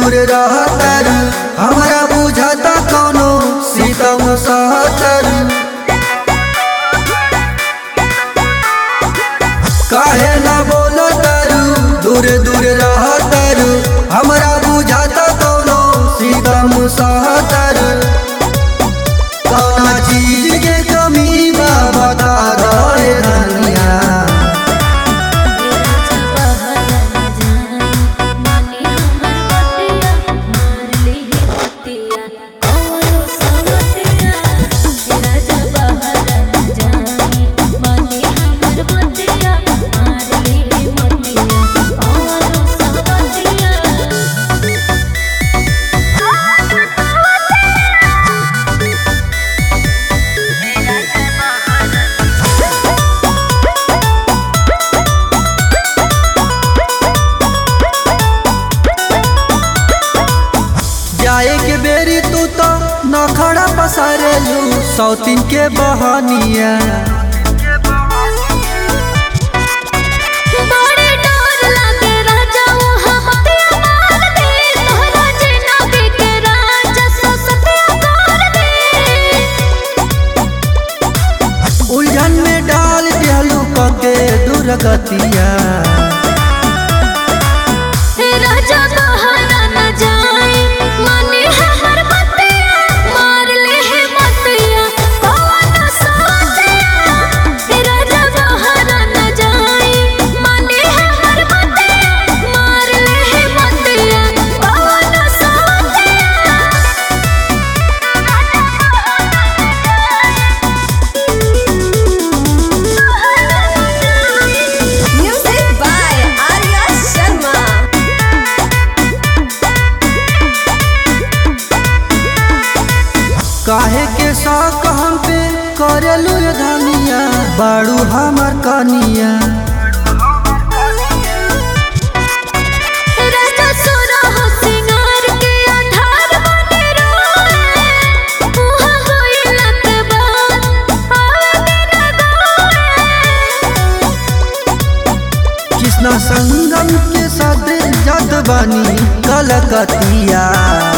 दूर रहतर हमरा बुझाता कौनो सीतम सहतर काहे ना बोलो तारू दूर दूर रहतर हमरा बुझाता कौनो सीतम सहतर कौना चीज के कमी बा बता दे धनिया जाए के बेरी तू तो नखड़ा पसारेलू सौतीन के बहनिया बड़े डर लागे राजा वहाँ हत्या मार दे तोहरा जेना के राजा सत्या कर दे उलझन में डाल दिहलू कके दुर्गतिया हे राजा बहाना न जाए माने हमर बतिया मार ले हे मतिया कौन साथिया हे राजा बहाना न जाए माने हमर बतिया मार ले हे मतिया कौन साथिया Music by Arya Sharma. काहे के शौक हम पे करेलू ये धनिया बाड़ू हमर कनिया राजा सोना हो सिंगार के आधार बने रोए मुहा होइला के बाद आवे तेरा गाए कृष्णा संगम के साथ जात बानी कलकतिया